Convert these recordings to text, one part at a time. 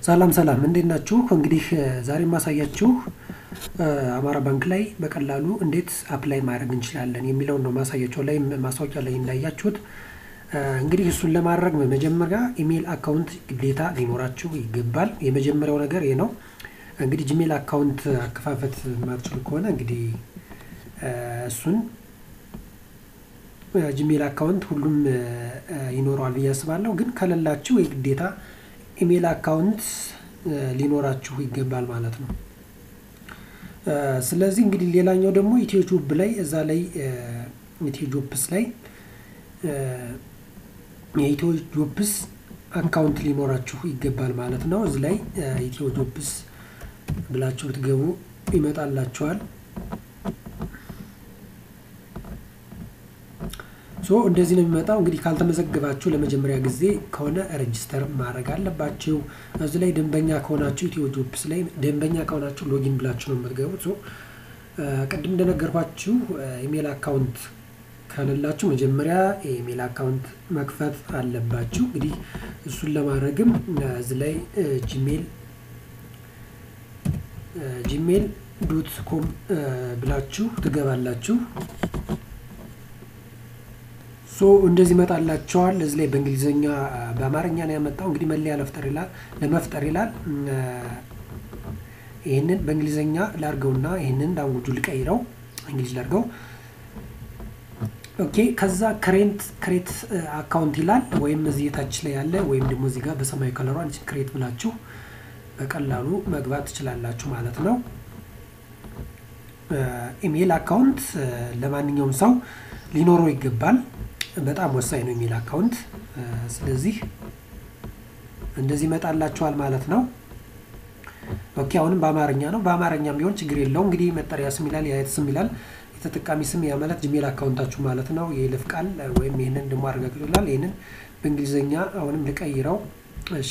ሰላም ሰላም እንዴት ናችሁ? እንግዲህ ዛሬ ማሳያችሁ አማራ ባንክ ላይ በቀላሉ እንዴት አፕላይ ማድረግ እንችላለን የሚለውን ነው ማሳያቸው ላይ ማስታወቂያ ላይ እንዳያችሁት እንግዲህ እሱን ለማድረግ በመጀመሪያ ኢሜይል አካውንት ግዴታ ሊኖራችሁ ይገባል። የመጀመሪያው ነገር ይህ ነው። እንግዲህ ጂሜል አካውንት አከፋፈት ማትችሉ ከሆነ እንግዲህ እሱን ጂሜል አካውንት ሁሉም ይኖረዋል ብዬ አስባለሁ። ግን ከሌላችሁ የግዴታ ኢሜይል አካውንት ሊኖራችሁ ይገባል ማለት ነው። ስለዚህ እንግዲህ ሌላኛው ደግሞ ኢትዮ ጆብ ላይ እዛ ላይ ኢትዮ ጆብስ ላይ የኢትዮ ጆብስ አካውንት ሊኖራችሁ ይገባል ማለት ነው። እዚህ ላይ ኢትዮ ጆብስ ብላችሁ ብትገቡ ይመጣላችኋል። ሶ እንደዚህ ነው የሚመጣው። እንግዲህ ካልተመዘገባችሁ ለመጀመሪያ ጊዜ ከሆነ ሬጅስተር ማድረግ አለባችሁ። እዚህ ላይ ደንበኛ ከሆናችሁ ኢትዮ ጆብስ ላይ ደንበኛ ከሆናችሁ ሎጊን ብላችሁ ነው የምትገቡት። ሶ ቅድም እንደነገርኳችሁ ኢሜል አካውንት ከሌላችሁ መጀመሪያ የኢሜል አካውንት መክፈት አለባችሁ። እንግዲህ እሱን ለማድረግም እዚህ ላይ ጂሜል ጂሜል ዶት ኮም ብላችሁ ትገባላችሁ። ሶ እንደዚህ ይመጣላቸዋል። እዚህ ላይ በእንግሊዝኛ በአማርኛ ነው ያመጣው። እንግዲህ መለያ ለመፍጠር ይላል ለመፍጠር ይላል። ይህንን በእንግሊዝኛ ላርገውና ይህንን ላንጉጁ ልቀይረው እንግሊዝ ላርገው። ኦኬ ከዛ ክሬንት ክሬት አካውንት ይላል። ወይም እዚህ የታች ላይ ያለ ወይም ደግሞ እዚህ ጋር በሰማያዊ ከለሯ ክሬት ብላችሁ በቀላሉ መግባት ትችላላችሁ ማለት ነው። ኢሜይል አካውንት ለማንኛውም ሰው ሊኖረው ይገባል። በጣም ወሳኝ ነው ኢሜይል አካውንት። ስለዚህ እንደዚህ ይመጣላችኋል ማለት ነው። ኦኬ አሁንም በአማርኛ ነው። በአማርኛም ቢሆን ችግር የለው። እንግዲህ መጠሪያ ስም ይላል፣ የአየት ስም ይላል፣ የተጠቃሚ ስም ያ ማለት ጂሜል አካውንታችሁ ማለት ነው። የይለፍ ቃል ወይም ይህንን ደግሞ አረጋግጡ ይላል። ይህንን በእንግሊዝኛ አሁንም ልቀይረው። እሺ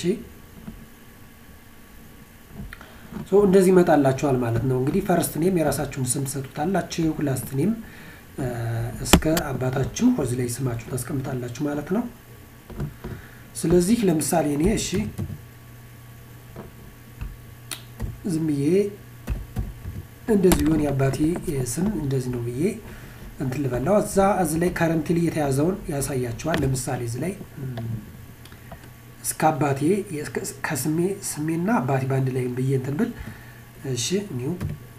ሶ እንደዚህ ይመጣላችኋል ማለት ነው። እንግዲህ ፈርስት ኔም የራሳችሁን ስም ትሰጡታላችሁ። ላስት ኔም እስከ አባታችሁ እዚህ ላይ ስማችሁ ታስቀምጣላችሁ ማለት ነው። ስለዚህ ለምሳሌ እኔ እሺ ዝም ብዬ እንደዚህ ቢሆን የአባቴ ስም እንደዚህ ነው ብዬ እንትን ልበላው እዛ እዚህ ላይ ከረንትሊ የተያዘውን ያሳያቸዋል። ለምሳሌ እዚህ ላይ እስከ አባቴ ከስሜ ስሜና አባቴ በአንድ ላይ ብዬ እንትን ብል እሺ ኒው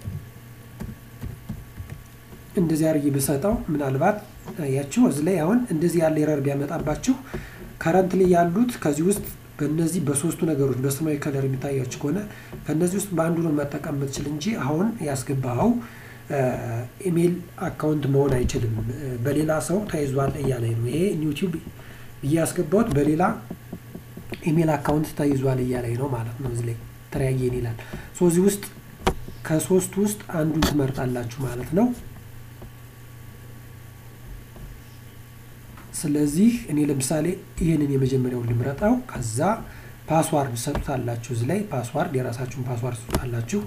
እንደዚህ አድርጌ ብሰጠው ምናልባት ያችሁ እዚህ ላይ አሁን እንደዚህ ያለ ኤረር ቢያመጣባችሁ ከረንት ላይ ያሉት ከዚህ ውስጥ በእነዚህ በሶስቱ ነገሮች በሰማያዊ ከለር የሚታያችሁ ከሆነ ከእነዚህ ውስጥ በአንዱ ነው መጠቀም የምትችል እንጂ አሁን ያስገባኸው ኢሜይል አካውንት መሆን አይችልም፣ በሌላ ሰው ተይዟል እያለኝ ነው። ይሄ ዩቲዩብ ብዬ ያስገባሁት በሌላ ኢሜይል አካውንት ተይዟል እያለኝ ነው ማለት ነው። እዚህ ላይ ተለያየን ይላል። ሶ እዚህ ውስጥ ከሶስቱ ውስጥ አንዱን ትመርጣላችሁ ማለት ነው። ስለዚህ እኔ ለምሳሌ ይህንን የመጀመሪያውን ልምረጠው። ከዛ ፓስዋርድ ሰጡታላችሁ። እዚህ ላይ ፓስዋርድ የራሳችሁን ፓስዋርድ ሰጡታላችሁ።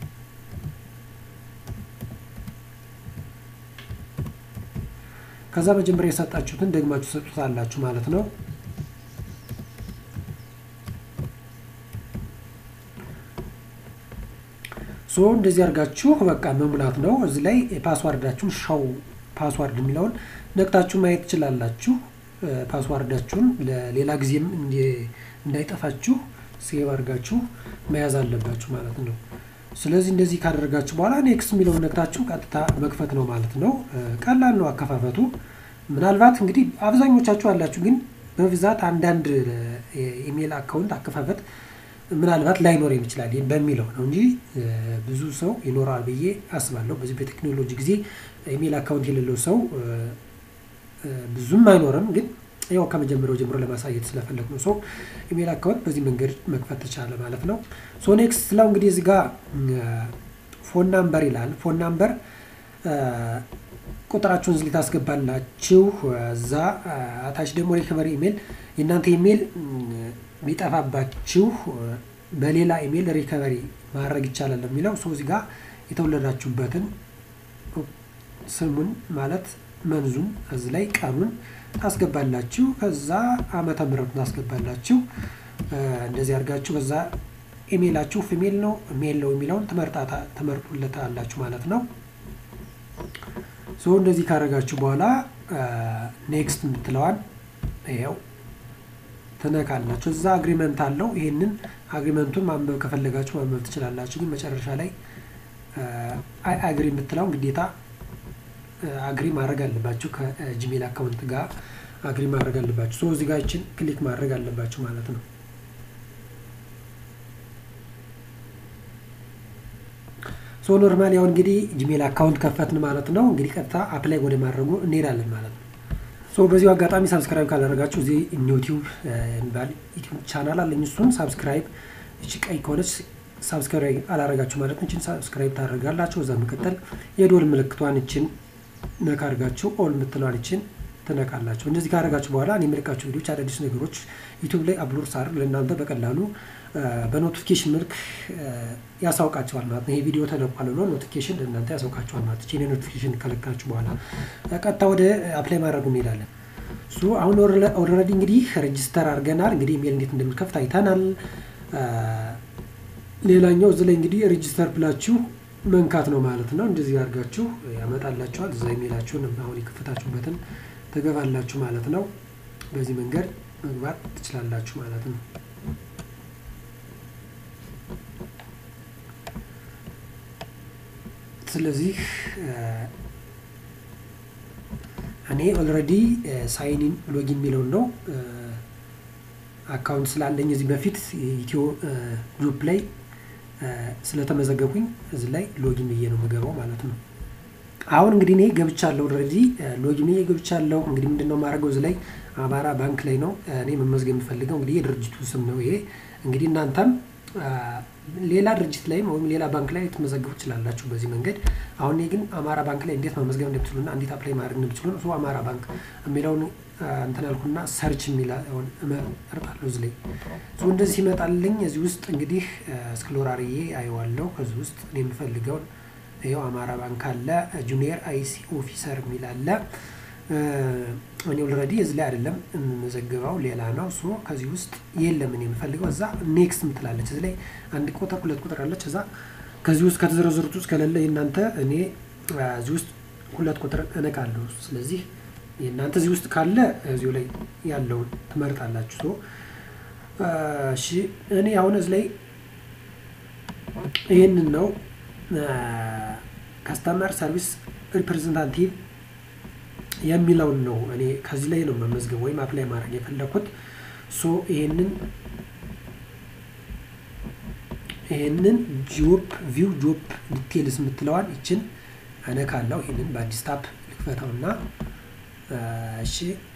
ከዛ መጀመሪያ የሰጣችሁትን ደግማችሁ ሰጡታላችሁ ማለት ነው። ሶ እንደዚህ አድርጋችሁ በቃ መሙላት ነው። እዚህ ላይ ፓስዋርዳችሁን ሻው ፓስዋርድ የሚለውን ነቅታችሁ ማየት ትችላላችሁ። ፓስዋርዳችሁን ለሌላ ጊዜም እንዳይጠፋችሁ ሴቭ አድርጋችሁ መያዝ አለባችሁ ማለት ነው። ስለዚህ እንደዚህ ካደረጋችሁ በኋላ ኔክስት የሚለውን ነቅታችሁ ቀጥታ መክፈት ነው ማለት ነው። ቀላል ነው አከፋፈቱ። ምናልባት እንግዲህ አብዛኞቻችሁ አላችሁ፣ ግን በብዛት አንዳንድ ኢሜይል አካውንት አከፋፈት ምናልባት ላይኖር ይችላል በሚለው ነው እንጂ ብዙ ሰው ይኖራል ብዬ አስባለሁ። በዚህ በቴክኖሎጂ ጊዜ ኢሜይል አካውንት የሌለው ሰው ብዙም አይኖርም። ግን ያው ከመጀመሪያው ጀምሮ ለማሳየት ስለፈለግ ነው። ሰው ኢሜይል አካውንት በዚህ መንገድ መክፈት ተቻለ ማለት ነው። ሶ ኔክስት ስለው እንግዲህ እዚህ ጋር ፎን ናምበር ይላል። ፎን ናምበር ቁጥራችሁን እዚህ ታስገባላችሁ። እዛ አታች ደግሞ ሪከቨሪ ኢሜይል የእናንተ ኢሜይል ቢጠፋባችሁ በሌላ ኢሜይል ሪከቨሪ ማድረግ ይቻላል የሚለው ሰው እዚህ ጋር የተወለዳችሁበትን ስሙን ማለት መንዙን እዚህ ላይ ቀኑን ታስገባላችሁ። ከዛ ዓመተ ምሕረቱን ታስገባላችሁ። እንደዚህ አድርጋችሁ ከዛ ኢሜይላችሁ ፊሜል ነው ሜል ነው የሚለውን ትመርጡለታላችሁ ማለት ነው። ሶ እንደዚህ ካደረጋችሁ በኋላ ኔክስት የምትለዋን ይኸው ትነካላችሁ። እዛ አግሪመንት አለው። ይሄንን አግሪመንቱን ማንበብ ከፈለጋችሁ ማንበብ ትችላላችሁ። ግን መጨረሻ ላይ አይ አግሪ የምትለውን ግዴታ አግሪ ማድረግ አለባችሁ። ከጂሜል አካውንት ጋር አግሪ ማድረግ አለባችሁ። ሶ እዚህ ጋር ይችን ክሊክ ማድረግ አለባችሁ ማለት ነው። ሶ ኖርማል ያው እንግዲህ ጂሜል አካውንት ከፈትን ማለት ነው። እንግዲህ ቀጥታ አፕላይ ወደ ማድረጉ እንሄዳለን ማለት ነው። ሶ በዚሁ አጋጣሚ ሳብስክራይብ ካላደረጋችሁ እዚህ ዩቲዩብ የሚባል ዩቲዩብ ቻናል አለኝ። እሱን ሳብስክራይብ እቺ ቀይ ከሆነች ሳብስክራይብ አላደረጋችሁ ማለት ነው። እችን ሳብስክራይብ ታደርጋላችሁ። እዛ መቀጠል የዶል ምልክቷን እችን ነካ አድርጋችሁ ኦል የምትለዋን እችን ትነካላችሁ። እንደዚህ ካደረጋችሁ በኋላ እኔ የምልቃችሁ ቪዲዮች አዳዲስ ነገሮች ዩቲዩብ ላይ አፕሎድ ሳደርግ ለእናንተ በቀላሉ በኖቲፊኬሽን መልክ ያሳውቃቸዋል ማለት ነው። ይሄ ቪዲዮ ተለቋል ብሎ ኖቲፊኬሽን ለእናንተ ያሳውቃቸዋል ማለት ነው። ይሄን ኖቲፊኬሽን ከለካችሁ በኋላ ቀጥታ ወደ አፕላይ ማድረጉ እንሄዳለን። እሱ አሁን ኦልሬዲ እንግዲህ ሬጅስተር አድርገናል። እንግዲህ ኢሜል እንዴት እንደምንከፍት አይተናል። ሌላኛው እዚህ ላይ እንግዲህ ሬጅስተር ብላችሁ መንካት ነው ማለት ነው። እንደዚህ አድርጋችሁ ያመጣላችኋል። እዛ ኢሜላችሁን አሁን የከፈታችሁበትን ትገባላችሁ ማለት ነው። በዚህ መንገድ መግባት ትችላላችሁ ማለት ነው። ስለዚህ እኔ ኦልሬዲ ሳይኒን ሎጊን የሚለውን ነው አካውንት ስላለኝ እዚህ በፊት ኢትዮ ግሩፕ ላይ ስለተመዘገብኩኝ እዚህ ላይ ሎጊን ብዬ ነው የምገባው ማለት ነው። አሁን እንግዲህ እኔ ገብቻለሁ ኦልሬዲ ሎጊን ብዬ ገብቻለሁ። እንግዲህ ምንድን ነው የማደርገው እዚህ ላይ አማራ ባንክ ላይ ነው እኔ መመዝገብ የምፈልገው። እንግዲህ የድርጅቱ ስም ነው ይሄ። እንግዲህ እናንተም ሌላ ድርጅት ላይም ወይም ሌላ ባንክ ላይ ልትመዘግቡ ትችላላችሁ በዚህ መንገድ። አሁን እኔ ግን አማራ ባንክ ላይ እንዴት መመዝገብ እንደምትችሉና እንዴት አፕላይ ማድረግ እንደምትችሉ እሱ አማራ ባንክ የሚለውን እንትን አልኩና ሰርች የሚለውን እመርጣለሁ እዚህ ላይ እንደዚህ ሲመጣልኝ እዚህ ውስጥ እንግዲህ ስክሎራርዬ አየዋለሁ። ከዚህ ውስጥ እኔ የምፈልገውን ይኸው አማራ ባንክ አለ፣ ጁኒየር አይሲ ኦፊሰር የሚል አለ። እኔ ኦልሬዲ እዚህ ላይ አይደለም የምመዘግበው ሌላ ነው። ሶ ከዚህ ውስጥ የለም እኔ የምፈልገው እዛ ኔክስት ምትላለች እዚህ ላይ አንድ ቁጥር ሁለት ቁጥር አለች። እዛ ከዚህ ውስጥ ከተዘረዘሩት ውስጥ ከሌለ የእናንተ እኔ እዚህ ውስጥ ሁለት ቁጥር እነካለሁ። ስለዚህ የእናንተ እዚህ ውስጥ ካለ እዚሁ ላይ ያለውን ትመርጣላችሁ። ሶ እሺ እኔ አሁን እዚህ ላይ ይህንን ነው ከስተመር ሰርቪስ ሪፕሬዘንታቲቭ የሚለውን ነው እኔ ከዚህ ላይ ነው መመዝገብ ወይም አፕላይ ማድረግ የፈለኩት። ሶ ይሄንን ይሄንን ጆብ ቪው ጆብ ዲቴልስ የምትለዋን ይችን እነካለሁ። ይሄንን በአዲስ ታፕ ልክፈተውና እሺ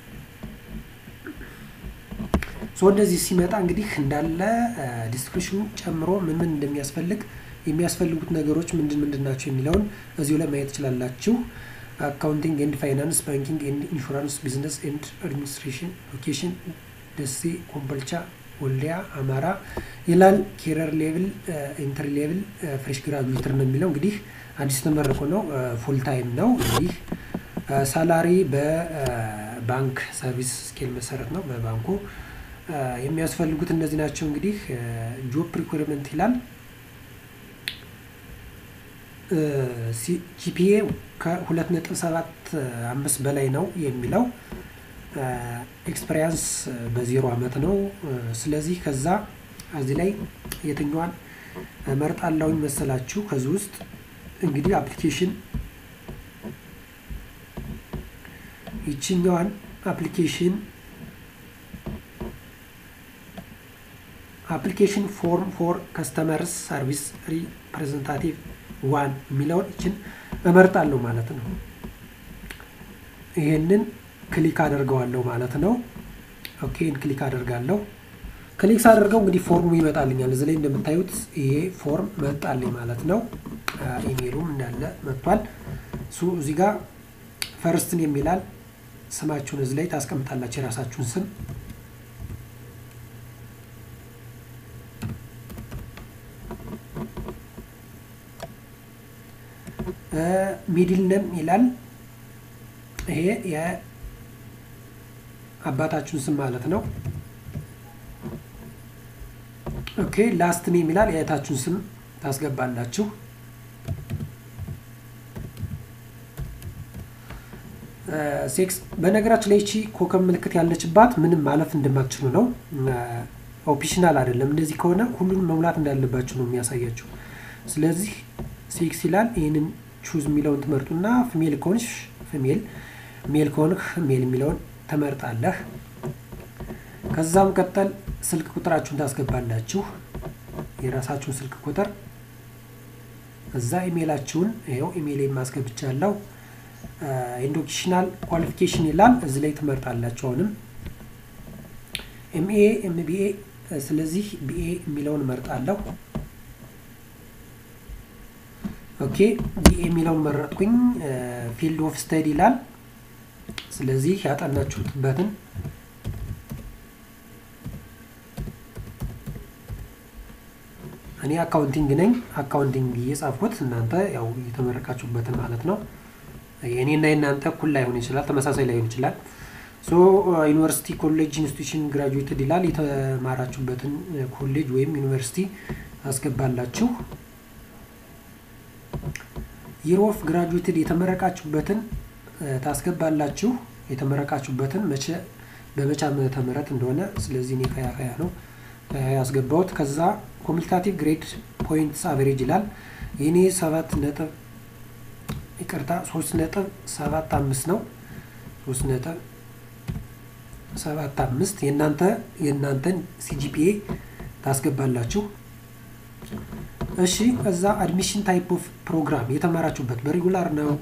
ሶ እንደዚህ ሲመጣ እንግዲህ እንዳለ ዲስክሪፕሽኑ ጨምሮ ምን ምን እንደሚያስፈልግ የሚያስፈልጉት ነገሮች ምንድን ምንድን ናቸው የሚለውን እዚሁ ላይ ማየት ትችላላችሁ። አካውንቲንግ ኤንድ ፋይናንስ፣ ባንኪንግ ኤንድ ኢንሹራንስ፣ ቢዝነስ ኤንድ አድሚኒስትሬሽን፣ ሎኬሽን ደሴ፣ ኮምቦልቻ፣ ወልዲያ፣ አማራ ይላል። ኬረር ሌቭል፣ ኢንተር ሌቭል፣ ፍሬሽ ግራጁዌተር ነው የሚለው እንግዲህ አዲስ የተመረቁ ነው። ፉል ታይም ነው እንግዲህ ሳላሪ በባንክ ሰርቪስ ስኬል መሰረት ነው በባንኩ የሚያስፈልጉት እነዚህ ናቸው። እንግዲህ ጆብ ሪኩርመንት ይላል ጂፒኤ ከሁለት ነጥብ ሰባት አምስት በላይ ነው የሚለው ኤክስፐሪያንስ በዜሮ አመት ነው። ስለዚህ ከዛ እዚህ ላይ የትኛዋን መርጣለሁኝ መሰላችሁ? ከዚህ ውስጥ እንግዲህ አፕሊኬሽን ይችኛዋን አፕሊኬሽን አፕሊኬሽን ፎርም ፎር ከስተመርስ ሰርቪስ ሪፕሬዘንታቲቭ ዋን የሚለውን ይችን እመርጣለሁ ማለት ነው። ይሄንን ክሊክ አደርገዋለሁ ማለት ነው። ኦኬ ክሊክ አደርጋለሁ። ክሊክ ሳደርገው እንግዲህ ፎርሙ ይመጣልኛል። እዚህ ላይ እንደምታዩት ይሄ ፎርም መጣልኝ ማለት ነው። ኢሜሉም እንዳለ መጥቷል። እሱ እዚህ ጋር ፈርስትን የሚላል ስማችሁን እዚህ ላይ ታስቀምጣላችሁ የራሳችሁን ስም ሚድል ነም ይላል። ይሄ የአባታችሁን ስም ማለት ነው። ኦኬ ላስት ኔም ይላል የአያታችሁን ስም ታስገባላችሁ። ሴክስ በነገራችን ላይ እቺ ኮከብ ምልክት ያለችባት ምንም ማለፍ እንደማትችሉ ነው። ኦፕሽናል አይደለም። እንደዚህ ከሆነ ሁሉንም መሙላት እንዳለባችሁ ነው የሚያሳያችሁ። ስለዚህ ሴክስ ይላል። ይህንን ቹዝ የሚለውን ትመርጡና ፊሜል ከሆንሽ ፊሜል፣ ሜል ከሆንህ ሜል የሚለውን ትመርጣለህ። ከዛም ቀጠል ስልክ ቁጥራችሁን ታስገባላችሁ። የራሳችሁን ስልክ ቁጥር እዛ ኢሜይላችሁን ይኸው ኢሜይል የማስገብቻለሁ። ኢንዶክሽናል ኳሊፊኬሽን ይላል እዚህ ላይ ትመርጣላችሁ። አሁንም ኤምኤ ኤምቢኤ፣ ስለዚህ ቢኤ የሚለውን መርጣለሁ። ኦኬ ቢኤ የሚለውን መረጥኩኝ። ፊልድ ኦፍ ስተዲ ይላል። ስለዚህ ያጠናችሁበትን እኔ አካውንቲንግ ነኝ። አካውንቲንግ እየጻፍኩት እናንተ ያው የተመረቃችሁበትን ማለት ነው። የእኔና የእናንተ እኩል ላይሆን ይችላል፣ ተመሳሳይ ላይሆን ይችላል። ሶ ዩኒቨርሲቲ፣ ኮሌጅ፣ ኢንስቲቱሽን ግራጁዌትድ ይላል። የተማራችሁበትን ኮሌጅ ወይም ዩኒቨርሲቲ አስገባላችሁ። ይር ኦፍ ግራጁዌትድ የተመረቃችሁበትን ታስገባላችሁ። የተመረቃችሁበትን መቼ በመቼ ዓመተ ምህረት እንደሆነ ስለዚህ እኔ ከያ ከያ ነው ያስገባሁት። ከዛ ኮሚኒካቲቭ ግሬድ ፖይንትስ አቨሬጅ ይላል። የኔ ሰባት ነጥብ ይቅርታ ሶስት ነጥብ ሰባት አምስት ነው። ሶስት ነጥብ ሰባት አምስት የእናንተ የእናንተን ሲጂፒኤ ታስገባላችሁ። እሺ እዛ አድሚሽን ታይፕ ኦፍ ፕሮግራም የተማራችሁበት በሬጉላር ነው፣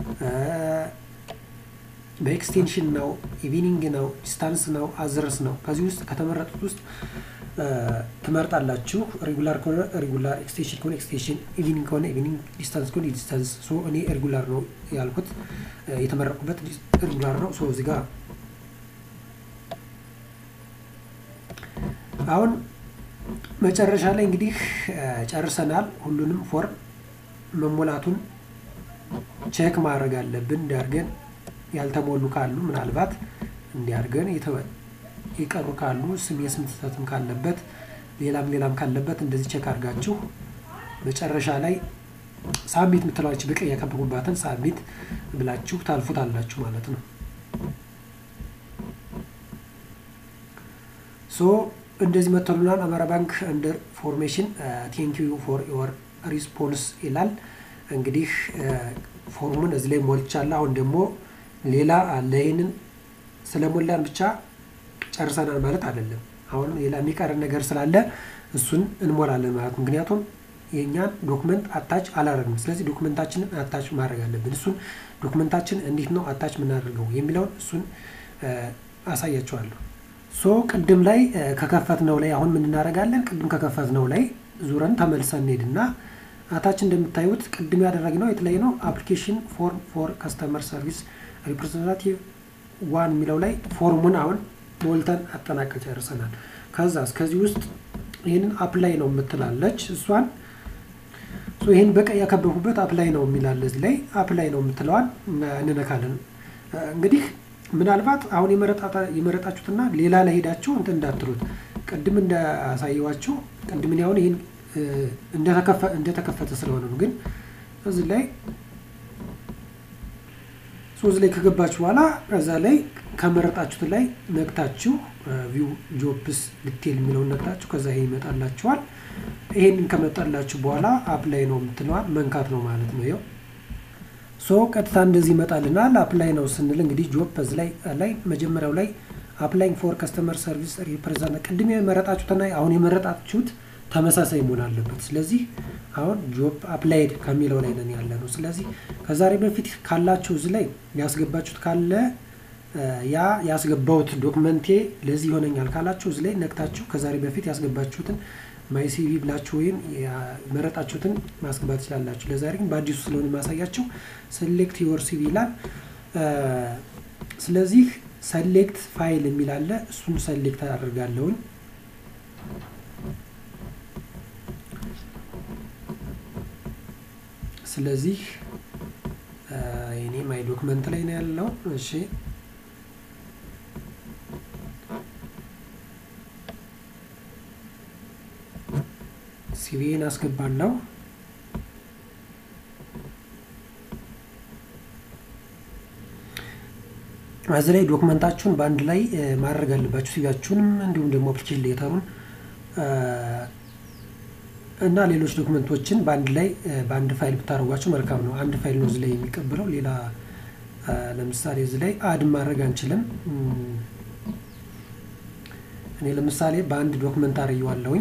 በኤክስቴንሽን ነው፣ ኢቪኒንግ ነው፣ ዲስታንስ ነው፣ አዝረስ ነው። ከዚህ ውስጥ ከተመረጡት ውስጥ ትመርጣላችሁ። ሬጉላር ከሆነ ሬጉላር፣ ኤክስቴንሽን ከሆነ ኤክስቴንሽን፣ ኢቪኒንግ ከሆነ ኢቪኒንግ፣ ዲስታንስ ከሆነ ዲስታንስ። ሶ እኔ ሬጉላር ነው ያልኩት የተመረቁበት ሬጉላር ነው። ሶ እዚህ ጋር አሁን መጨረሻ ላይ እንግዲህ ጨርሰናል። ሁሉንም ፎርም መሞላቱን ቼክ ማድረግ አለብን። እንዲያርገን ያልተሞሉ ካሉ ምናልባት እንዲያርገን የቀሩ ካሉ ስም የስም ስህተትም ካለበት ሌላም ሌላም ካለበት እንደዚህ ቼክ አድርጋችሁ መጨረሻ ላይ ሳሚት የምትለዋች በቀይ ያከበቡባትን ሳሚት ብላችሁ ታልፉታላችሁ ማለት ነው። ሶ እንደዚህ መጥቶልናል። አማራ ባንክ አንደር ፎርሜሽን ቴንክ ዩ ፎር ዮር ሪስፖንስ ይላል። እንግዲህ ፎርሙን እዚህ ላይ ሞልቻለሁ። አሁን ደግሞ ሌላ አለ። ይህንን ስለሞላን ብቻ ጨርሰናል ማለት አይደለም። አሁን ሌላ የሚቀረን ነገር ስላለ እሱን እንሞላለን ማለት ምክንያቱም የእኛን ዶክመንት አታች አላደረግንም። ስለዚህ ዶክመንታችንን አታች ማድረግ አለብን። እሱን ዶክመንታችን እንዴት ነው አታች የምናደርገው የሚለውን እሱን አሳያቸዋለሁ። ሶ ቅድም ላይ ከከፈት ነው ላይ አሁን ምን እናደርጋለን? ቅድም ከከፈት ነው ላይ ዙረን ተመልሰን እንሄድና አታች እንደምታዩት ቅድም ያደረግነው የተለያዩ ነው። አፕሊኬሽን ፎርም ፎር ከስተመር ሰርቪስ ሪፕሬዘንታቲቭ ዋን የሚለው ላይ ፎርሙን አሁን ሞልተን አጠናቀ ጨርሰናል። ከዛ እስከዚህ ውስጥ ይህንን አፕላይ ነው የምትላለች እሷን ይህን በቀይ ያከበቡበት አፕላይ ነው የሚላለ እዚህ ላይ አፕላይ ነው የምትለዋን እንነካለን። እንግዲህ ምናልባት አሁን የመረጣችሁትና ሌላ ላይ ሄዳችሁ እንትን እንዳትሉት ቅድም እንዳሳየዋችሁ ቅድም እኔ አሁን ይህን እንደተከፈተ ስለሆነ ነው። ግን እዚህ ላይ ሶስት ላይ ከገባችሁ በኋላ እዛ ላይ ከመረጣችሁት ላይ ነግታችሁ ቪው ጆፕስ ዲቴል የሚለውን ነግታችሁ ከዛ ይሄ ይመጣላችኋል። ይሄንን ከመጣላችሁ በኋላ አፕላይ ነው የምትለዋል መንካት ነው ማለት ነው። ይኸው ሶ ቀጥታ እንደዚህ ይመጣልናል። አፕላይ ነው ስንል እንግዲህ ጆብ በዚህ ላይ ላይ መጀመሪያው ላይ አፕላይንግ ፎር ከስተመር ሰርቪስ ሪፕሬዘንት ቅድም የመረጣችሁትና አሁን የመረጣችሁት ተመሳሳይ መሆን አለበት። ስለዚህ አሁን ጆብ አፕላይድ ከሚለው ላይ ነን ያለ ነው። ስለዚህ ከዛሬ በፊት ካላችሁ እዚህ ላይ ያስገባችሁት ካለ ያ ያስገባውት ዶክመንቴ ለዚህ ይሆነኛል ካላችሁ እዚህ ላይ ነቅታችሁ ከዛሬ በፊት ያስገባችሁትን ማይ ሲቪ ብላችሁ ወይም የመረጣችሁትን ማስገባት ትችላላችሁ። ለዛሬ ግን በአዲሱ ስለሆነ የማሳያችሁ ሴሌክት ዮር ሲቪ ይላል። ስለዚህ ሰሌክት ፋይል የሚል አለ። እሱን ሰሌክት አደርጋለሁኝ። ስለዚህ እኔ ማይ ዶክመንት ላይ ነው ያለው። እሺ ሲቪን አስገባለሁ። እዚህ ላይ ዶክመንታችሁን በአንድ ላይ ማድረግ አለባችሁ። ሲቪያችሁንም እንዲሁም ደግሞ አፕሊኬሽን ሌተሩን እና ሌሎች ዶክመንቶችን በአንድ ላይ በአንድ ፋይል ብታደርጓቸው መልካም ነው። አንድ ፋይል ነው እዚህ ላይ የሚቀበለው። ሌላ ለምሳሌ እዚህ ላይ አድ ማድረግ አንችልም። እኔ ለምሳሌ በአንድ ዶክመንት አርየዋለሁኝ።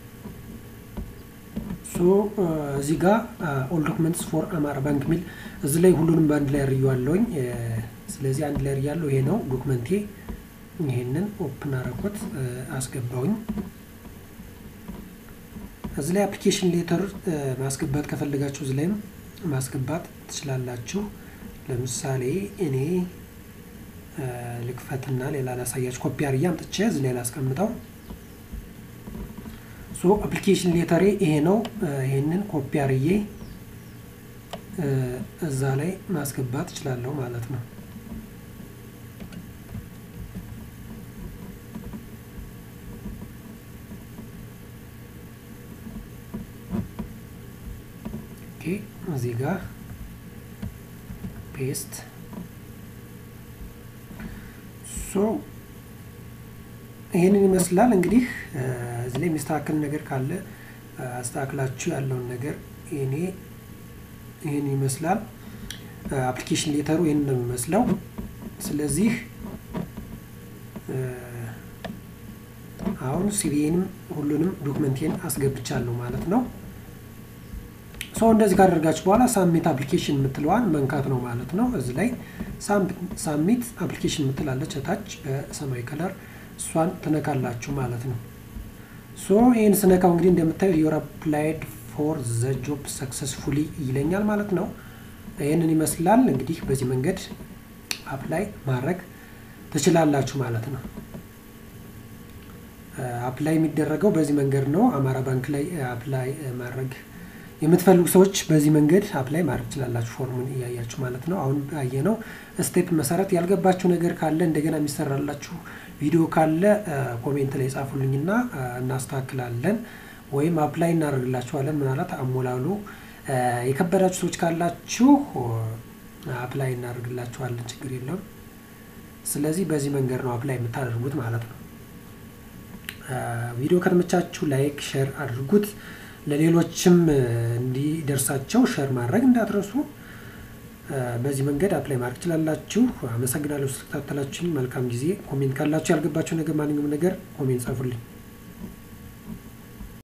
ሶ እዚህ ጋር ኦል ዶክመንትስ ፎር አማራ ባንክ የሚል እዚህ ላይ ሁሉንም በአንድ ላይ አርየዋለሁኝ። ስለዚህ አንድ ላይ ያለው ይሄ ነው ዶክመንቴ። ይሄንን ኦፕን አረኩት አስገባውኝ። እዚህ ላይ አፕሊኬሽን ሌተር ማስገባት ከፈለጋችሁ እዚህ ላይም ማስገባት ትችላላችሁ። ለምሳሌ እኔ ልክፈትና ሌላ ላሳያችሁ። ኮፒ አርጌ አምጥቼ እዚህ ላይ ላስቀምጠው። ሶ አፕሊኬሽን ሌተሬ ይሄ ነው። ይሄንን ኮፒ አርጌ እዛ ላይ ማስገባት እችላለሁ ማለት ነው። እዚህ ጋር ፔስት ሶ ይህንን ይመስላል። እንግዲህ እዚህ ላይ የሚስተካከል ነገር ካለ አስተካክላችሁ ያለውን ነገር እኔ ይህን ይመስላል። አፕሊኬሽን ሌተሩ ይህን ነው የሚመስለው። ስለዚህ አሁን ሲቪዬንም ሁሉንም ዶክመንቴን አስገብቻለሁ ማለት ነው። ሰው እንደዚህ ካደረጋችሁ በኋላ ሳሚት አፕሊኬሽን የምትለዋን መንካት ነው ማለት ነው። እዚህ ላይ ሳሚት አፕሊኬሽን የምትላለች እታች በሰማያዊ ከለር እሷን ትነካላችሁ ማለት ነው። ሶ ይህን ስነካው እንግዲህ እንደምታዩት ዩር አፕላይድ ፎር ዘ ጆብ ሰክሰስፉሊ ይለኛል ማለት ነው። ይህንን ይመስላል እንግዲህ በዚህ መንገድ አፕላይ ማድረግ ትችላላችሁ ማለት ነው። አፕላይ የሚደረገው በዚህ መንገድ ነው። አማራ ባንክ ላይ አፕላይ ማድረግ የምትፈልጉ ሰዎች በዚህ መንገድ አፕላይ ማድረግ ትችላላችሁ። ፎርሙን እያያችሁ ማለት ነው። አሁን ባየነው ስቴፕ መሰረት ያልገባችሁ ነገር ካለ እንደገና የሚሰራላችሁ ቪዲዮ ካለ ኮሜንት ላይ ጻፉልኝና እናስተካክላለን ወይም አፕላይ እናደርግላችኋለን። ምናልባት አሞላሉ የከበዳችሁ ሰዎች ካላችሁ አፕላይ እናደርግላችኋለን፣ ችግር የለውም። ስለዚህ በዚህ መንገድ ነው አፕላይ የምታደርጉት ማለት ነው። ቪዲዮ ከተመቻችሁ ላይክ፣ ሼር አድርጉት። ለሌሎችም እንዲደርሳቸው ሼር ማድረግ እንዳትረሱ። በዚህ መንገድ አፕላይ ማድረግ ትችላላችሁ። አመሰግናለሁ ስለተከታተላችሁኝ። መልካም ጊዜ። ኮሜንት ካላችሁ ያልገባችሁ ነገር ማንኛውም ነገር ኮሜንት ጻፉልኝ።